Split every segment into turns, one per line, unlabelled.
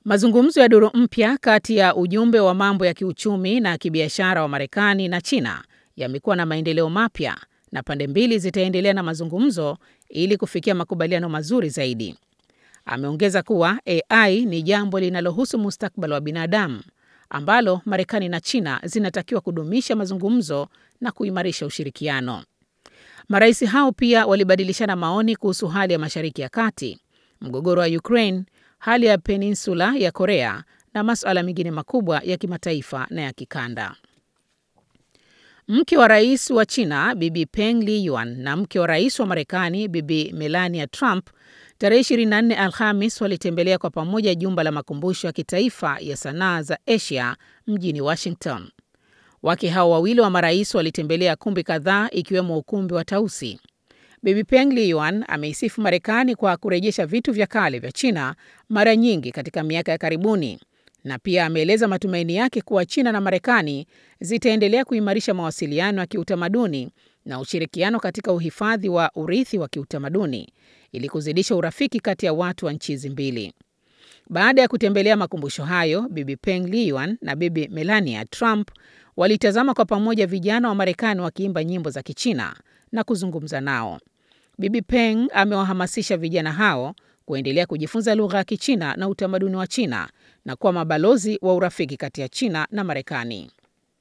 Mazungumzo ya duru mpya kati ya ujumbe wa mambo ya kiuchumi na kibiashara wa Marekani na China yamekuwa na maendeleo mapya na pande mbili zitaendelea na mazungumzo ili kufikia makubaliano mazuri zaidi. Ameongeza kuwa AI ni jambo linalohusu mustakabali wa binadamu ambalo Marekani na China zinatakiwa kudumisha mazungumzo na kuimarisha ushirikiano. Marais hao pia walibadilishana maoni kuhusu hali ya Mashariki ya Kati, mgogoro wa Ukraine, hali ya peninsula ya Korea na masuala mengine makubwa ya kimataifa na ya kikanda. Mke wa rais wa China Bibi Peng Liyuan na mke wa rais wa Marekani Bibi Melania Trump tarehe 24 Alhamis walitembelea kwa pamoja jumba la makumbusho ya kitaifa ya sanaa za Asia mjini Washington. Wake hao wawili wa marais walitembelea kumbi kadhaa ikiwemo ukumbi wa Tausi. Bibi Peng Liyuan ameisifu Marekani kwa kurejesha vitu vya kale vya China mara nyingi katika miaka ya karibuni na pia ameeleza matumaini yake kuwa China na Marekani zitaendelea kuimarisha mawasiliano ya kiutamaduni na ushirikiano katika uhifadhi wa urithi wa kiutamaduni ili kuzidisha urafiki kati ya watu wa nchi hizi mbili. Baada ya kutembelea makumbusho hayo, Bibi Peng Liyuan na Bibi Melania Trump walitazama kwa pamoja vijana wa Marekani wakiimba nyimbo za Kichina na kuzungumza nao. Bibi Peng amewahamasisha vijana hao kuendelea kujifunza lugha ya Kichina na utamaduni wa China na kuwa mabalozi wa urafiki kati ya China na Marekani.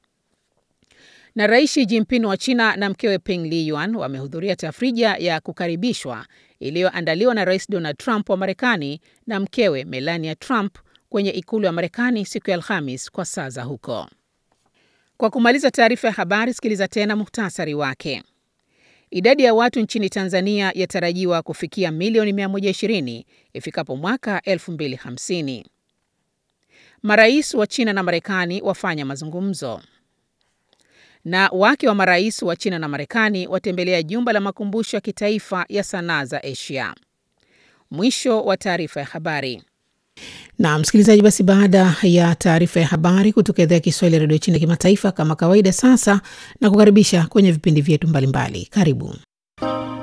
Na Rais Xi Jinping wa China na mkewe Peng Liyuan wamehudhuria tafrija ya kukaribishwa iliyoandaliwa na Rais Donald Trump wa Marekani na mkewe Melania Trump kwenye ikulu ya Marekani siku ya Alhamis kwa saa za huko. Kwa kumaliza taarifa ya habari, sikiliza tena muhtasari wake. Idadi ya watu nchini Tanzania yatarajiwa kufikia milioni 120 ifikapo mwaka 2050. Marais wa China na Marekani wafanya mazungumzo. Na wake wa marais wa China na Marekani watembelea jumba la makumbusho ya kitaifa ya sanaa za Asia. Mwisho wa taarifa ya habari. Na msikilizaji, basi baada ya taarifa ya habari kutoka idhaa ya Kiswahili ya redio China kimataifa, kama kawaida, sasa na kukaribisha kwenye vipindi vyetu mbalimbali. Karibu.